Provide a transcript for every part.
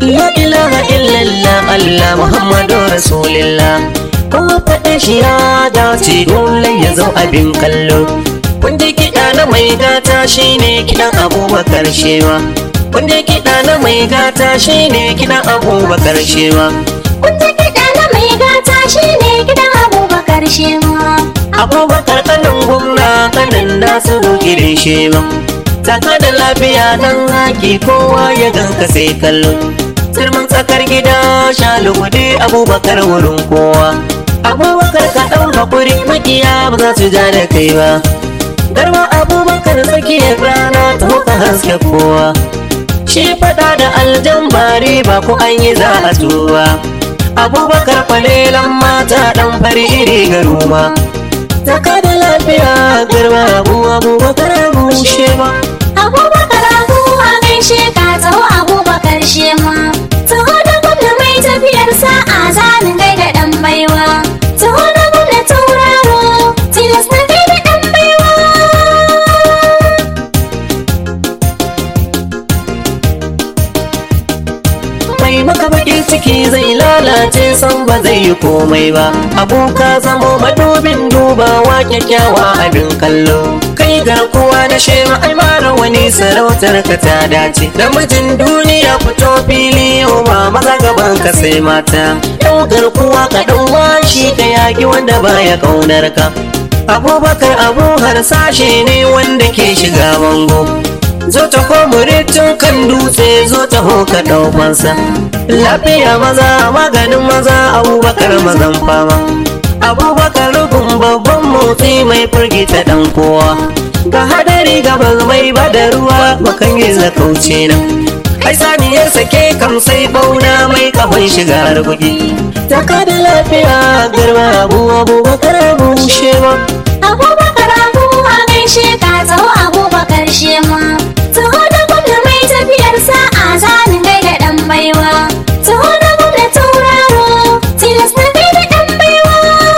La ilaha illallah Allah Muhammadu Rasulillah Kuma faɗin shi ya dace dole ya zo abin kallo Wanda kiɗa na mai gata shine kiɗan abubakar shewa Wanda kiɗa na mai gata shine kiɗan abubakar shewa Wanda kiɗa na mai gata shi ne gidan abubakar shewa. Abubakar kanin gwamna kanin Nasiru gidan shewa Taka da lafiya nan haki kowa ya ganka sai kallo Sirman tsakar gida shalugude abubakar wurin kowa Abubakar ka ɗau haƙuri makiya ba za su ja da kai ba Garba abubakar tsakiyar rana ta huka haske kowa Shi faɗa da aljan bari ba ko an yi za a tuba Abubakar kwalelan mata ɗan fari iri garuma Taka da lafiya garba abu abubakar abu shewa Abubakar abu a gaishe ka taho abubakar shema. Taho da gwamna mai tafiyar sa'a zanin gaida ɗan baiwa. Taho da gwamna tauraro tilas na gaida ɗan baiwa. mai maka bakin ciki zai lalace san ba zai yi komai ba aboka zamo madubin dubawa kyakkyawa abin kallo kai garkuwa da shema ai mara wani sarautar ka ta dace namijin duniya fito fili yau ba maza gaban ka sai mata yau garkuwa ka ɗau shi ka yaki wanda baya kaunar ka abubakar abu harsashe ne wanda ke shiga bango zo ta komure tun kan dutse zo ta hoka ɗaukansa lafiya maza maganin maza abubakar mazan fama abubakar rukun babban motsi mai firgita ɗan kowa ga hadari gabas mai bada ruwa makan yi zakauce nan ai saniyar sake kam sai bauna mai kafin shiga harbuki taka da lafiya garba abu abubakar abu shewa Abubakar abu a gaishe ka taho abubakar shema. Taho da gwamna mai tafiyar sa'a zanin gaida ɗan baiwa. Taho da gwamna tauraro tilas na gaida ɗan baiwa.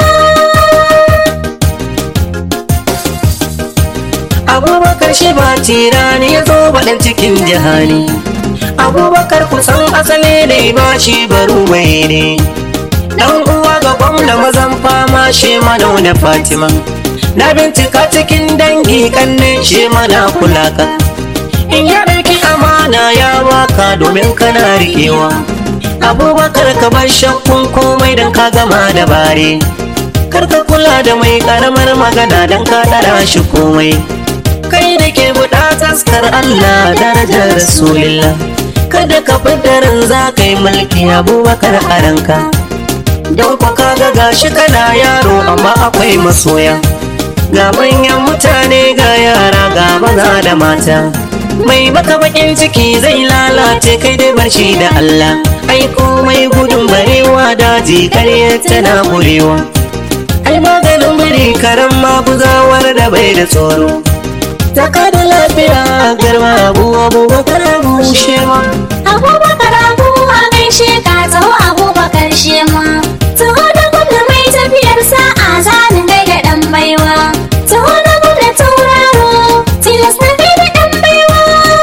abubakar shi ba tirani ya zo baɗin cikin jihani abubakar kusan asali ne ba shi baru mai ne dan uwa ga gwamna mazan fama shi mana da fatima na bincika cikin dangi kanne shi mana kula ka in ya ɗauki amana ya baka domin kana riƙewa abubakar ka bar shakkun komai don ka gama da bare kar ka kula da mai karamar magana don ka ɗara shi komai kai da ke buɗa taskar Allah darajar Rasulillah kada ka ran za ka yi mulki abubakar a ranka don kwa kaga gashi kana yaro amma akwai masoya ga manyan mutane ga yara ga maza da mata mai maka bakin ciki zai lalace kai dai barci da Allah ai komai gudun barewa daji karya tana burewa ai maganin biri karan maguzawar da bai da tsoro taka da lafiya garma abu abubakar abu shewa Abubakar abu a gaishe ka taho abubakar shema. Taho da gwamna mai tafiyar sa'a zanin gaida ɗan baiwa. Taho da gwamna tauraro tilas na gaida ɗan baiwa.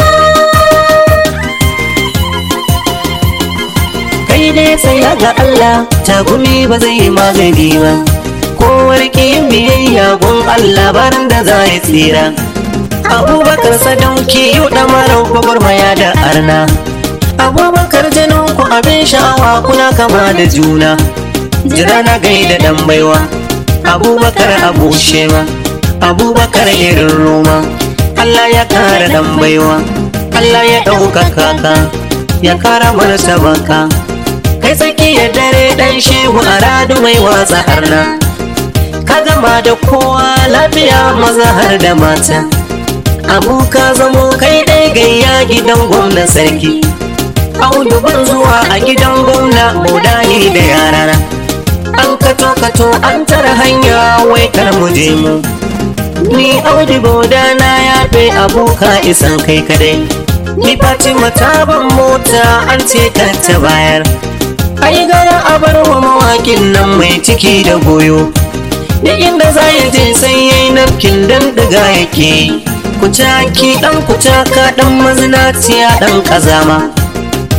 kai dai sai ga Allah tagumi ba zai yi magani ba kowar yin biyayya gun Allah barin da za ya tsira abubakar sadauki yau ɗamarar gwagwarmaya da arna abubakar jinin ku abin sha'awa kuna kama da juna jira na gaida dan baiwa abubakar abu shema abubakar irin roma Allah ya kara dan baiwa Allah ya ɗaukaka ka ya kara martaba ka kai tsakiyar dare dan shehu a radu mai watsa arna ka gama da kowa lafiya maza har da mata abu ka zamo kai ɗai gayya gidan gwamna sarki audu ban zuwa a gidan gwamna modani da yarana an kato kato an tara hanya wai kar mu je mu ni audu boda na yafe aboka isan kai kadai ni fatima ta ban mota an ce kar ta bayar ai gara a bar wa mawakin nan mai ciki da goyo da inda za ya je sai yayi nafkin dan diga yake kucaki dan kucaka dan mazinaciya dan kazama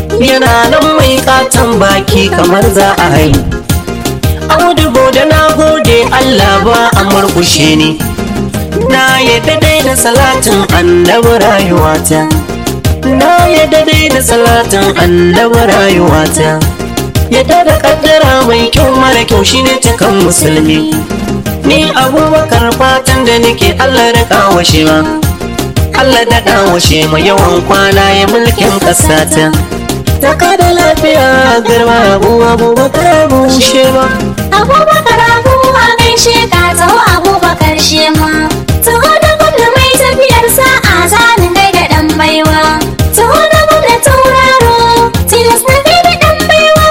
yana nan mai katon baki kamar za a haihu audu da na gode Allah ba a murkushe ni na yadda dai da salatin annabi rayuwata na yadda dai da salatin annabi rayuwata yadda da kaddara mai kyau mara kyau shine cikan musulmi ni abubakar fatan da nake Allah da kawashe ma Allah da kawashe ma yawan kwana ya mulkin kasata ta kada lafiya garba abu abubakar bushe ba Abubakar abu a gaishe ka taho Abubakar shema. Taho da gwamna mai tafiyar sa'a zanin gai da ɗan baiwa. Taho da gwamna tauraro tilas na gai da ɗan baiwa.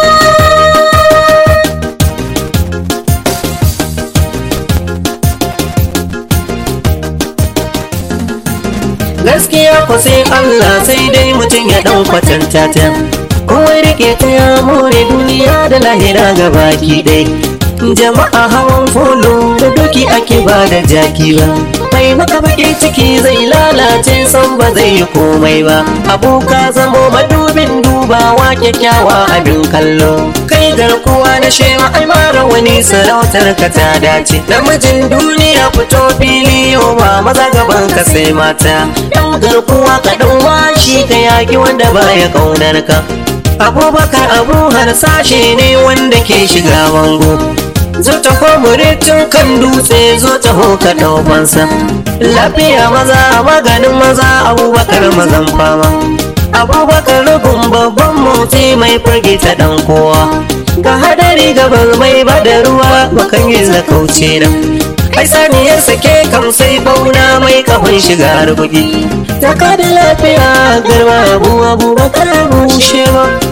gaskiya ko sai Allah sai dai mutum ya dan kwatanta ta kowai rike ta ya more duniya da lahira ga baki dai jama'a hawan folo da doki ake ba da jaki ba mai maka baki ciki zai lalace san ba zai yi komai ba aboka zamo madubin dubawa kyakkyawa abin kallo kai garkuwa na shewa ai mara wani sarautar ka ta dace namijin duniya fito fili yau ba maza gaban ka sai mata yan garkuwa ka dau shi ka yaki wanda baya kaunar ka abubakar abu harsashe ne wanda ke shiga bango zo ta komure tun kan dutse zo ta hoka ɗaukansa lafiya maza maganin maza abubakar mazan fama abubakar rukun babban motsi mai firgita dan kowa ga hadari gaban mai bada ruwa bakan yi zakauce nan ai saniyar sake kam sai bauna mai kafin shiga rubugi ta kada lafiya garba abu abubakar bushe ba